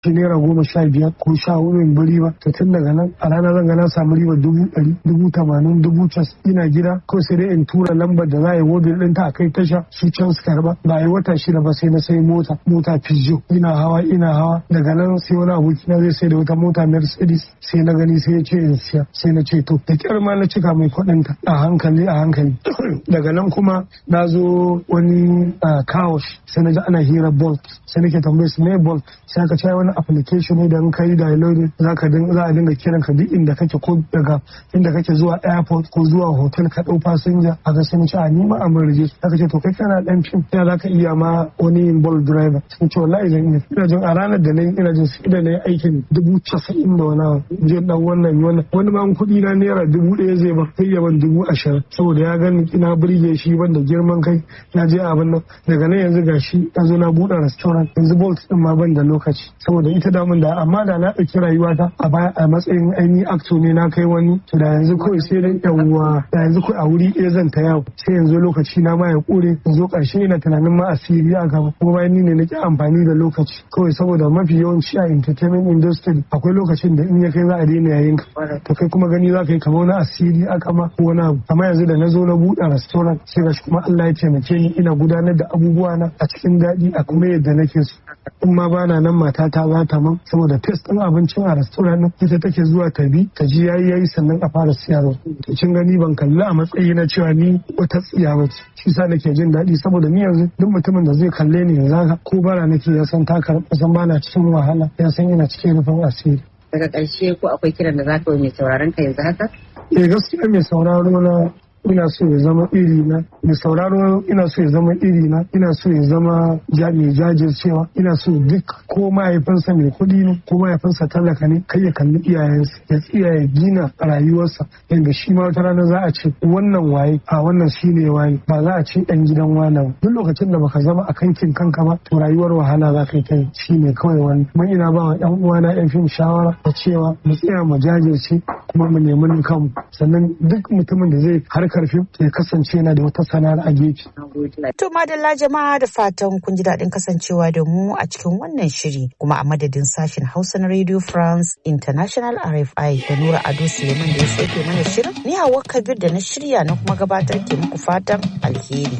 shi naira goma sha biyar ko sha hudu in bi riba to tun daga nan a rana zan ga na samu riba dubu ɗari dubu tamanin dubu cas ina gida ko sai dai in tura lambar da za a yi wobin ɗinta a kai tasha su can su karba ba a yi wata shida ba sai na sai mota mota pizzo ina hawa ina hawa daga nan sai wani abokina zai sai da wata mota mercedes sai na gani sai ya ce in siya sai na ce to da kyar ma na cika mai kuɗinta a hankali a hankali daga nan kuma na zo wani kawosh sai na ji ana hira bolt sai nake tambaye su me bolt sai aka ce wani application ne da in kai download za ka za a dinga kiran ka duk inda kake ko daga inda kake zuwa airport ko zuwa hotel ka dau fasinja a ga sun ce a ni ma a murje aka ce to kai kana dan fim ya za ka iya ma wani bolt driver sun ce wallahi zan iya ina jin a ranar da na yi ina jin sai da na yi aikin dubu casa'in da wani je dan wannan wannan wani ma kuɗi na naira dubu ɗaya zai ba sai ya ban dubu ashirin saboda ya gani ina burge shi ban da girman kai na je abin nan daga nan yanzu gashi na zo na buɗe restaurant yanzu bolt din ma ban da lokaci saboda ita damun da amma da na ɗauki rayuwata a baya a matsayin ainihin acto ne na kai wani to da yanzu kawai sai dai yawwa da yanzu kawai a wuri ɗaya zan ta yawo sai yanzu lokaci na ma ya ƙure yanzu ƙarshe ina tunanin ma asiri a gaba kuma bayan ni ne nake amfani da lokaci kawai saboda mafi yawanci a entertainment industry akwai lokacin da in ya kai za a daina yayin ka to kai kuma gani za ka yi kamar wani asiri a kama ko wani abu amma yanzu da na zo na buɗe restaurant sai gashi kuma Allah ya taimake ni ina gudanar da abubuwa na a cikin daɗi a kuma yadda nake so in ma bana nan matata za ta man saboda test ɗin abincin a restaurant ɗin ita take zuwa ta bi ta ji yayi yayi sannan a fara siyarwa to kin gani ban kalli a matsayi na cewa ni wata tsiya ba ce shi sa nake jin daɗi saboda ni yanzu duk mutumin da zai kalle ni yanzu haka ko bara nake ya san ta karɓa san bana cikin wahala ya san ina cikin rufin asiri daga ƙarshe ko akwai kiran da za ka mai sauraron ka yanzu haka eh gaskiya mai sauraro na ina so ya zama iri na mai sauraro ina so ya zama iri na ina so ya zama mai jajircewa ina so duk ko mahaifinsa mai kuɗi ne ko mahaifinsa talaka ne kai ya kalli iyayensa ya tsiya ya gina rayuwarsa yadda shi ma wata rana za a ce wannan waye a wannan shi ne waye ba za a ce ɗan gidan wana ba duk lokacin da baka zama a kankin kanka ba to rayuwar wahala za ka yi kai shi ne kawai wani kuma ina ba wa ƴan uwana ƴan fim shawara da cewa mu tsaya mu jajirce kuma mu nemi kanmu sannan duk mutumin da zai har karfin ya kasance yana da wata sana'ar a gefe. To madalla jama'a da fatan kun ji daɗin kasancewa da mu a cikin wannan shiri kuma a madadin sashen Hausa na Radio France International RFI da Nura Ado Suleiman da ya sauke mana shirin ni Hauwa Kabir da na shirya na kuma gabatar ke muku fatan alheri.